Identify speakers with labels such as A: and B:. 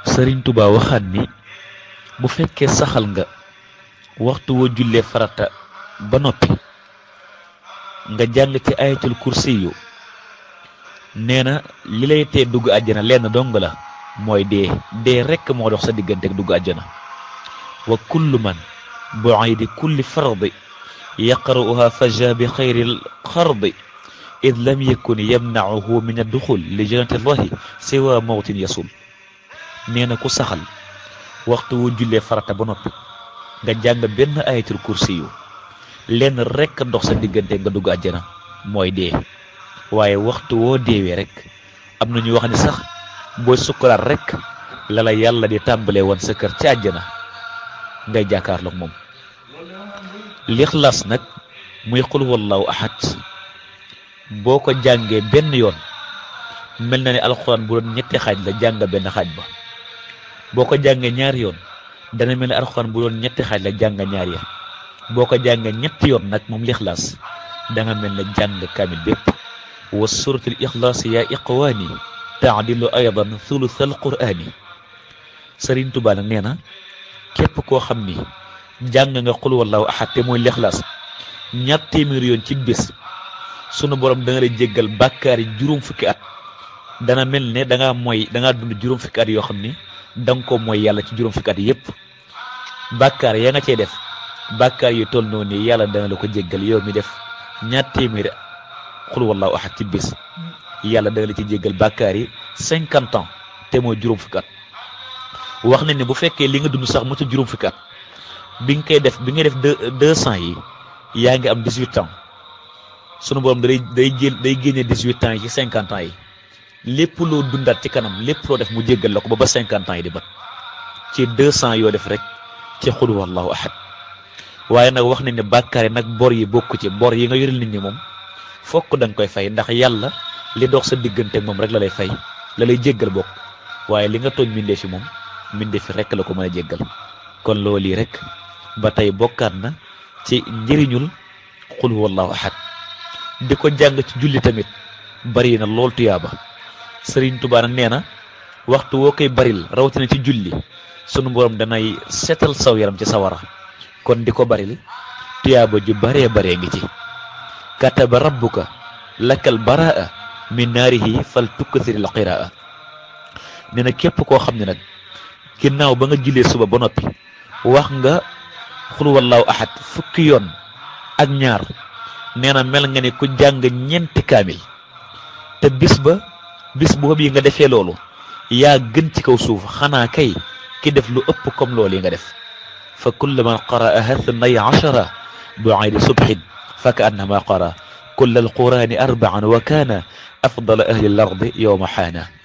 A: sëriñ Tuubaa waxaat ni bu fekkee saxal nga waxtu woo jullee farata ba noppi nga jàng ci ayatul kursi yu nee na li lay tee dugg àjjana lenn dong la mooy dee dee rekk moo dox sa diggante ak dugg àjjana wa kullu man bu'aydi kulli fardi yaqra'uha faja bi xayril xardi id lam yakun yamna'uhu min adduxul li jannati llahi siwa mawtin yasul nee na ku saxal waxtu wu jullee farata ba noppi nga jàng benn ayatul kursi yu lenn rekk dox sa diggante nga dugg àjjana mooy dee waaye waxtu woo deewee rek am na ñu wax ni sax booy sukkuraat rek la la yàlla di tàmbalee woon sa kër ci àjjana ngay jàkkaarloog moom lixlaas nag muy xul wallahu ahad boo ko jàngee benn yoon mel na ne alxuraan bu doon ñetti xaaj la jàng benn xaaj ba boo ko jàngee ñaari yoon dana mel ne alxuraan bu doon ñetti xaaj la jàng ñaar ya boo ko jàngee ñetti yoon nag moom lixlaas da nga mel ne jàng kaamil bépp wa suratul ixlaas yaa iqwaani taadilu aydan thuluthal quraani sëriñ Tuubaa nag nee na képp koo xam ni jàng nga xul wallahu ahad te mooy lixlaas ñaar téeméer yoon ci bés sunu borom da nga lay jéggal bàkkaar yi juróom fukki at dana mel ne da ngaa mooy da ngaa dund juróom fukki at yoo xam ni da nga ko mooy yàlla ci juróom fukki at yépp bàkkaar ya nga cey def bàkkaar yu toll noonu nii yàlla dana la ko jéggal yow mi def ñaar téeméer xul wallahu ahad ci bés yàlla dana la ci jéggal bàkkaar yi cinquante ans te mooy juróom fukki at wax nañ ne bu fekkee li nga dund sax mu ci juróom fukki at bi nga koy def bi nga def deux deux cent yi yaa ngi am dix huit ans sunu borom day day jël day génne dix huit ans yi ci cinquante ans yi lépp loo dundaat ci kanam lépp loo def mu jéggal la ko ba ba cinquante ans yi di bat ci deux cent yoo def rek ci xul wallahu ahad waaye nag wax nañ ne bàkkaar yi nag bor yi bokku ci bor yi nga yoril nit ñi moom fokk da nga koy fay ndax yàlla li dox sa diggante moom rek la lay fay la lay jéggal bokk waaye li nga tooñ mbindee fi moom mbindee fi rek la ko mën a jéggal kon loolu yi rek ba tey bokkaat na ci njëriñul xul wallahu ahad di ko jàng ci julli tamit bari na lool tuyaaba sëriñ Tuubaa nag nee na waxtu woo koy baril rawatina ci julli sunu borom danay setal saw yaram ci sawara kon di ko baril tuyaaba ju baree baree ngi ci kataba rabbuka lakal baraa min naarihi fal tukkasiril qiraa nee na képp koo xam ne nag ginnaaw ba nga jullee suba ba noppi wax nga xul wallahu ahad fukki yoon ak ñaar nee na mel nga ne ku jàng ñeenti kaamil te bis ba bis boobu yi nga defee loolu yaa gën ci kaw suuf xanaa kay ki def lu ëpp comme loolu yi nga def fa kullu man qara'aha thnay ashara bu'aydi subhin fa ka annama qara kull alqurani arba'an wa kana afdal ahli al ardi yowma xaana